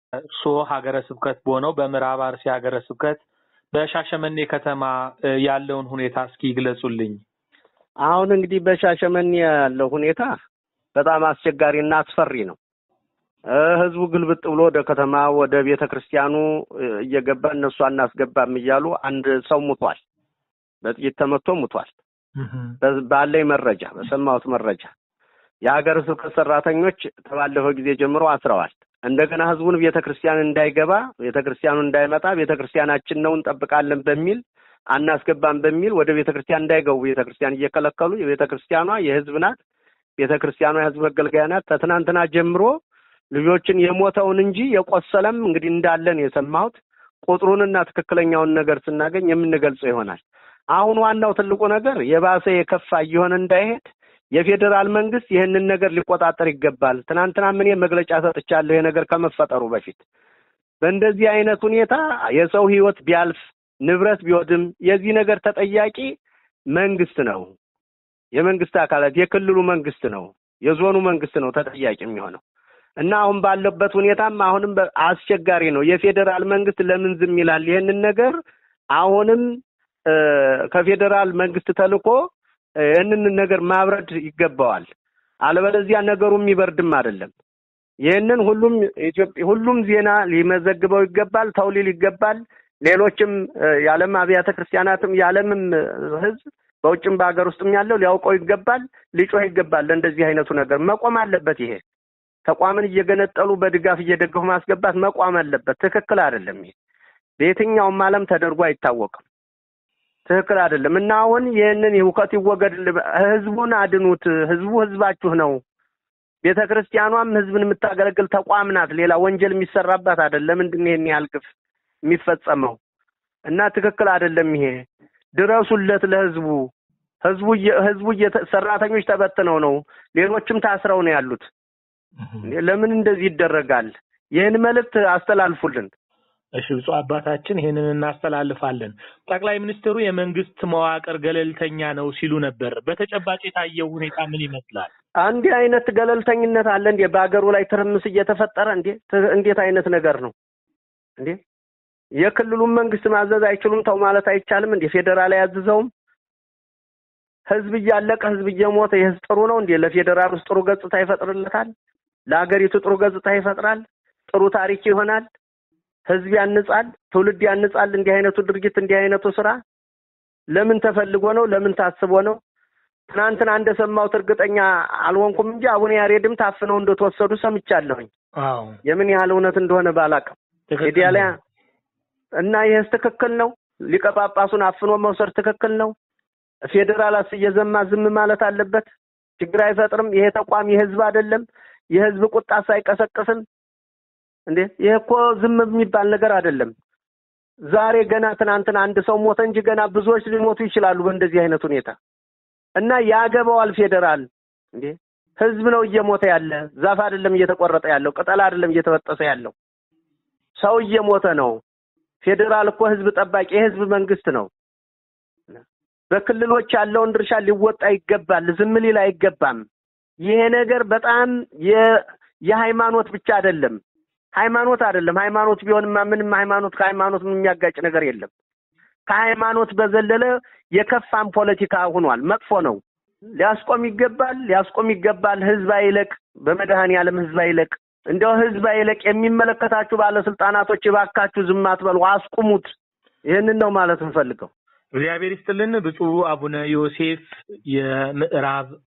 እርስዎ ሀገረ ስብከት በሆነው በምዕራብ አርሲ ሀገረ ስብከት በሻሸመኔ ከተማ ያለውን ሁኔታ እስኪ ይግለጹልኝ። አሁን እንግዲህ በሻሸመኔ ያለው ሁኔታ በጣም አስቸጋሪና አስፈሪ ነው። ህዝቡ ግልብጥ ብሎ ወደ ከተማ ወደ ቤተ ክርስቲያኑ እየገባ እነሱ አናስገባም እያሉ አንድ ሰው ሙቷል። በጥይት ተመቶ ሙቷል። ባለኝ መረጃ በሰማሁት መረጃ የሀገረ ስብከት ሰራተኞች ከባለፈው ጊዜ ጀምሮ አስረዋል። እንደገና ህዝቡን ቤተ ክርስቲያን እንዳይገባ ቤተ ክርስቲያኑ እንዳይመጣ ቤተ ክርስቲያናችን ነው እንጠብቃለን በሚል አናስገባም በሚል ወደ ቤተ ክርስቲያን እንዳይገቡ ቤተ ክርስቲያን እየከለከሉ የቤተ ክርስቲያኗ የህዝብ ናት። ቤተ ክርስቲያኗ የህዝብ መገልገያ ናት። ከትናንትና ጀምሮ ልጆችን የሞተውን እንጂ የቆሰለም እንግዲህ እንዳለን የሰማሁት ቁጥሩንና ትክክለኛውን ነገር ስናገኝ የምንገልጸው ይሆናል። አሁን ዋናው ትልቁ ነገር የባሰ የከፋ እየሆነ እንዳይሄድ የፌዴራል መንግስት ይህንን ነገር ሊቆጣጠር ይገባል። ትናንትና ምን መግለጫ ሰጥቻለሁ። ይሄ ነገር ከመፈጠሩ በፊት በእንደዚህ አይነት ሁኔታ የሰው ህይወት ቢያልፍ ንብረት ቢወድም የዚህ ነገር ተጠያቂ መንግስት ነው። የመንግስት አካላት የክልሉ መንግስት ነው፣ የዞኑ መንግስት ነው ተጠያቂ የሚሆነው እና አሁን ባለበት ሁኔታም አሁንም አስቸጋሪ ነው። የፌዴራል መንግስት ለምን ዝም ይላል? ይህንን ነገር አሁንም ከፌዴራል መንግስት ተልኮ ይህንን ነገር ማብረድ ይገባዋል። አለበለዚያ ነገሩ የሚበርድም አይደለም። ይህንን ሁሉም ኢትዮጵያ ሁሉም ዜና ሊመዘግበው ይገባል፣ ተው ሊል ይገባል። ሌሎችም የዓለም አብያተ ክርስቲያናትም የዓለምም ህዝብ በውጭም በሀገር ውስጥም ያለው ሊያውቀው ይገባል፣ ሊጮህ ይገባል። ለእንደዚህ አይነቱ ነገር መቆም አለበት። ይሄ ተቋምን እየገነጠሉ በድጋፍ እየደገፉ ማስገባት መቋም አለበት። ትክክል አይደለም። ይሄ በየትኛውም ዓለም ተደርጎ አይታወቅም። ትክክል አይደለም እና አሁን ይህንን ሁከት ይወገድ፣ ህዝቡን አድኑት። ህዝቡ ህዝባችሁ ነው። ቤተ ክርስቲያኗም ህዝብን የምታገለግል ተቋም ናት። ሌላ ወንጀል የሚሰራባት አይደለም። ምንድን ነው ይሄን ያህል ግፍ የሚፈጸመው? እና ትክክል አይደለም። ይሄ ድረሱለት ለህዝቡ። ህዝቡ ህዝቡ ሰራተኞች ተበትነው ነው፣ ሌሎችም ታስረው ነው ያሉት። ለምን እንደዚህ ይደረጋል? ይህን መልእክት አስተላልፉልን። እሺ ብፁዕ አባታችን ይሄንን እናስተላልፋለን። ጠቅላይ ሚኒስትሩ የመንግስት መዋቅር ገለልተኛ ነው ሲሉ ነበር። በተጨባጭ የታየው ሁኔታ ምን ይመስላል? እንዲህ አይነት ገለልተኝነት አለ እንዴ? በሀገሩ ላይ ትርምስ እየተፈጠረ እንዴ? እንዴት አይነት ነገር ነው እንዴ? የክልሉን መንግስት ማዘዝ አይችሉም? ተው ማለት አይቻልም እንዴ? ፌዴራል አያዝዘውም? ህዝብ እያለቀ ህዝብ እየሞተ የህዝብ ጥሩ ነው እንዴ? ለፌዴራል ውስጥ ጥሩ ገጽታ ይፈጥርለታል? ለሀገሪቱ ጥሩ ገጽታ ይፈጥራል? ጥሩ ታሪክ ይሆናል? ህዝብ ያንጻል፣ ትውልድ ያንጻል። እንዲህ አይነቱ ድርጊት እንዲህ አይነቱ ስራ ለምን ተፈልጎ ነው? ለምን ታስቦ ነው? ትናንትና እንደሰማሁት እርግጠኛ አልሆንኩም እንጂ አቡነ ያሬድም ታፍነው እንደተወሰዱ ሰምቻለሁኝ። አዎ የምን ያህል እውነት እንደሆነ ባላቅም ሜዲያ እና ይህስ ትክክል ነው? ሊቀ ጳጳሱን አፍኖ መውሰድ ትክክል ነው? ፌዴራላስ እየዘማ ዝም ማለት አለበት? ችግር አይፈጥርም? ይሄ ተቋም የህዝብ አይደለም? የህዝብ ቁጣስ አይቀሰቅስም? እንዴ ይሄ እኮ ዝም የሚባል ነገር አይደለም። ዛሬ ገና ትናንትና አንድ ሰው ሞተ እንጂ ገና ብዙዎች ሊሞቱ ይችላሉ በእንደዚህ አይነት ሁኔታ እና ያገባዋል ፌዴራል። እንዴ ህዝብ ነው እየሞተ ያለ፣ ዛፍ አይደለም እየተቆረጠ ያለው፣ ቅጠል አይደለም እየተበጠሰ ያለው፣ ሰው እየሞተ ነው። ፌዴራል እኮ ህዝብ ጠባቂ የህዝብ መንግስት ነው። በክልሎች ያለውን ድርሻ ሊወጣ ይገባል። ዝም ሊል አይገባም። ይሄ ነገር በጣም የሃይማኖት ብቻ አይደለም ሃይማኖት አይደለም። ሃይማኖት ቢሆንማ ምንም ሃይማኖት ከሃይማኖት የሚያጋጭ ነገር የለም። ከሃይማኖት በዘለለ የከፋም ፖለቲካ ሆኗል። መጥፎ ነው። ሊያስቆም ይገባል፣ ሊያስቆም ይገባል። ህዝብ አይለቅ፣ በመድኃኔዓለም ህዝብ አይለቅ። እንደው ህዝብ አይለቅ። የሚመለከታችሁ ባለስልጣናቶች እባካችሁ ዝም አትበሉ፣ አስቁሙት። ይህንን ነው ማለት እንፈልገው። እግዚአብሔር ይስጥልን። ብፁዕ አቡነ ዮሴፍ የምዕራብ